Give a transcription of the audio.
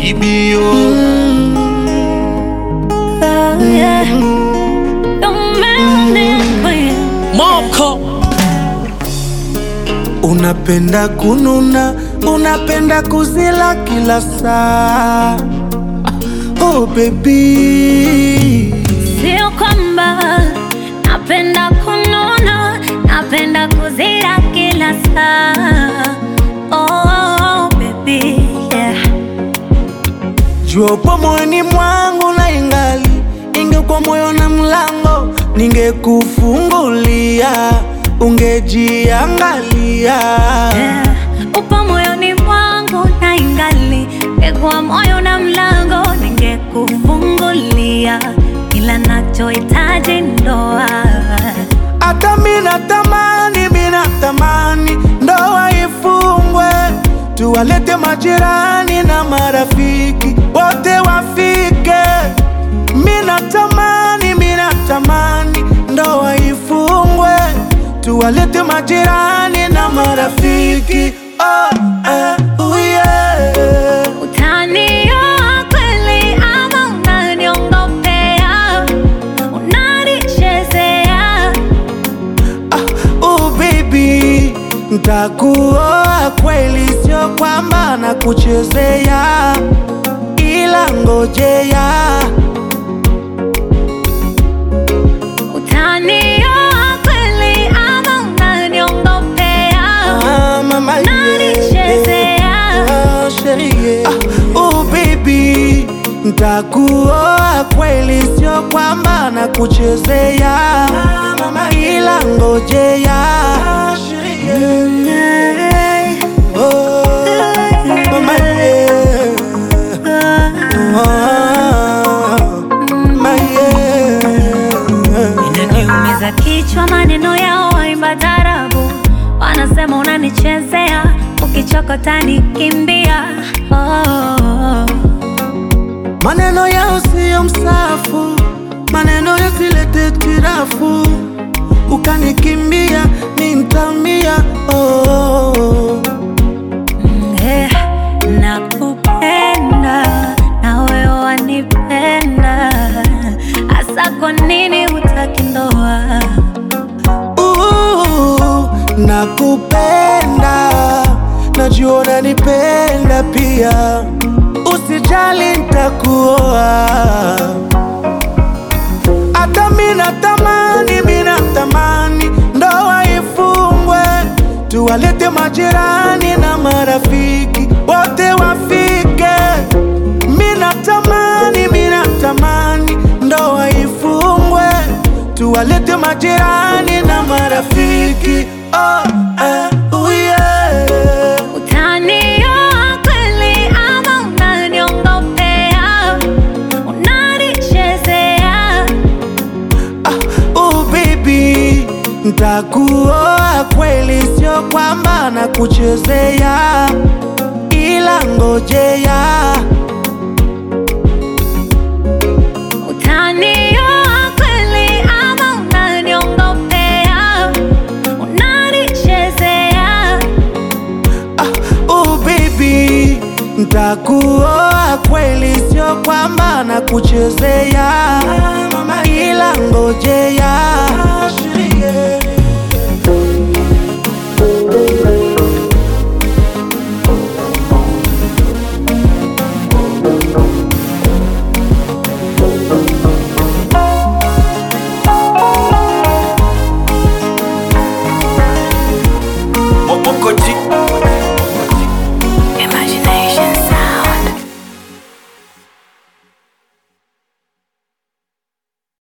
baby oh. Oh, yeah. Don't make me Moko Unapenda kununa, unapenda kuzila kila saa. Oh baby, Sio kwamba napenda kununa, napenda kuzira kila saa. Oh, baby, yeah. jua upo moyoni mwangu na ingali ingekuwa moyo na mlango, ningekufungulia ungejiangalia. Yeah. Upo moyoni mwangu na ingali ngekuwa moyo na mlango ningekufungulia, ila nachohitaji ndoa. Hata mina tamani, mina tamani ndoa ifungwe, tuwalete majirani na marafiki wote wafike. Mina tamani, mina tamani ndoa ifungwe, tuwalete majirani na marafiki oh, eh, oh yeah. Utanioa kweli ama unaniongopea? Unanichezea? Oh baby, ntakuoa kweli, sio kwamba nakuchezea, ila ngojea Utanioa kweli ama unaniongopea? Ah, mama, yeah. Unanichezea? Ah, sherie. Ah, oh baby, ntakuoa kweli, sio kwamba nakuchezea, ila ngojea Oh, mama, yeah. Oh, mama, yeah. Inaniumiza kichwa maneno yao waimba tarabu, wanasema unanichezea, ukichokota nikimbia. Oh, Maneno yao siyo msafu, maneno yasilete tirafu, ukanikimbia ni ntamia. Oh, eh, nakupenda na wewe wanipenda, hasa kwa nini hutaki ndoa? uh, nakupenda, najua unanipenda pia, usijali ntakuoa. Hata mina tamani, mina tamani ndoa ifungwe, tuwalete majirani na marafiki wote wafike. Mina tamani, mina tamani ndoa ifungwe, tuwalete majirani na marafiki oh, eh, oh yeah. Utanioa kweli ama unaniongopea? Unanichezea? Ah, oh baby, ntakuoa kweli, sio kwamba nakuchezea, ila ngojea Utanioa kweli ama unaniongopea? Unanichezea? Ah, oh baby, ntakuoa kweli, sio kwamba nakuchezea, ila ngojea Moko G